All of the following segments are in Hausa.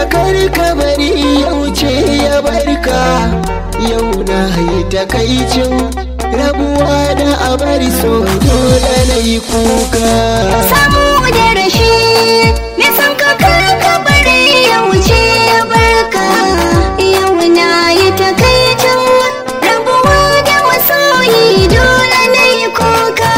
kar ka bari ya wuce ya barka yau na yi takaicin rabuwa da abar so dole na yi kuka samu da rashi me san ka karka bari ya wuce ya barka yau na yi takaicin rabuwa da masoyi dole na yi kuka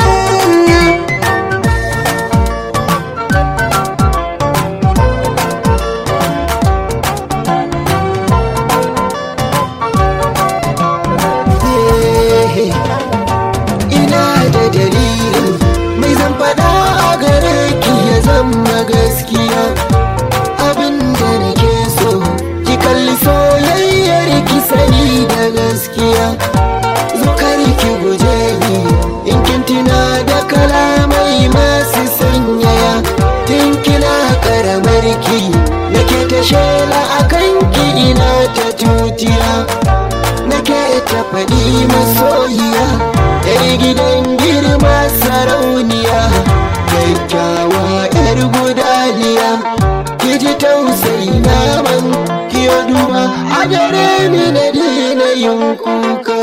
Eh, ina da dalilin mai zan faɗa a gare ki ya zama gaskiya abin da nake so ki kalli soyayyar ki sani da gaskiya zo kar ki guje ni in kin tina da kalamai masu sanyaya tun kina karamar ki nake ta shela akan ki ina ta tutiya nake ta faɗi masoyiya yar gidan girma sarauniya kyakkyawa yar gudaliya ki ji tausayi na man ki duba a gare ni na daina yin kuka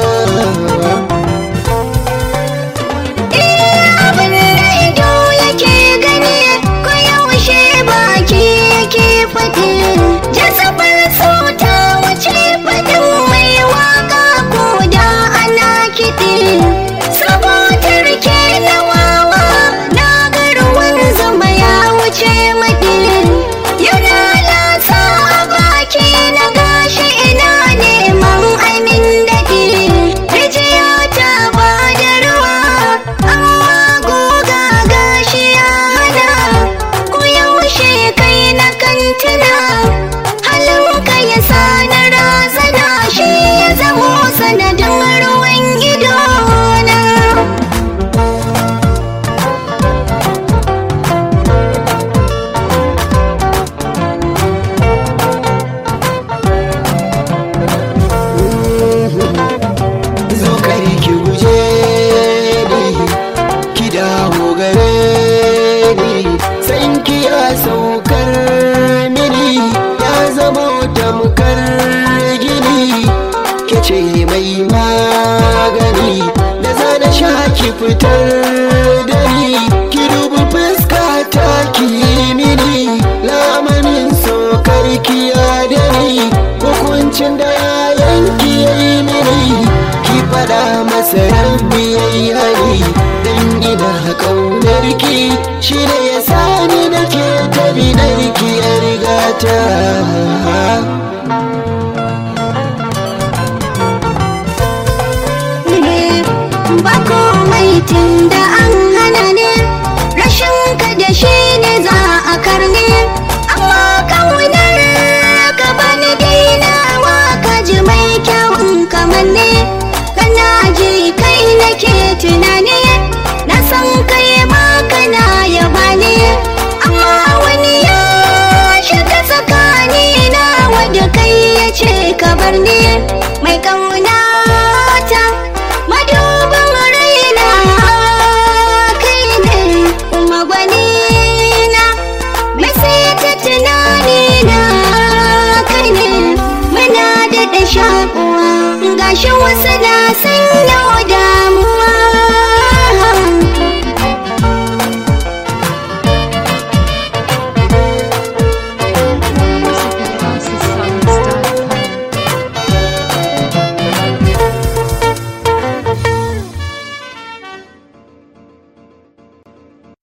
abin da ido yake gani ko yaushe baki yake faɗi jasabar sauta wace faɗin mai waka ko da ana kiɗi sabotar ke na wawa na garuwan zama ya wuce maɗi yana lasa a baki na gashi ina neman amin daɗi rijiya ta ba da ruwa amma goga gashi ya hana ko yaushe kai na kantina halinka ya sa na razana shi ya zamo sanadin ruwan idona zo kare ki guje ni ki dawo gare ni san ki ya saukar mini ya zama tamkar gini ke ce mai magani da zana sha ki fitar da ni ki dubi fuska ta ki mini lamanin saukar ki ya da ni hukuncin da ya yanki ya yi mini ki fada masa rabbi ya yi hari dan ina kaunar ki shi ne ya sani da ke ta binar ki ya riga ta ba komai tun da an hana ne rashin ka da shi ne za a karne amma kaunar ka bani dainawa ka ji mai kyawun kamar ne kana ji kai nake tunani na san kai ma kana yaba ne amma wani ya shiga tsakani na wadda kai ya ce ka bar ni mai kauna ta madubin raina kai ne kuma gwani na mai sai ta tunani na kai ne muna da da shakuwa gashi wasu na san yau da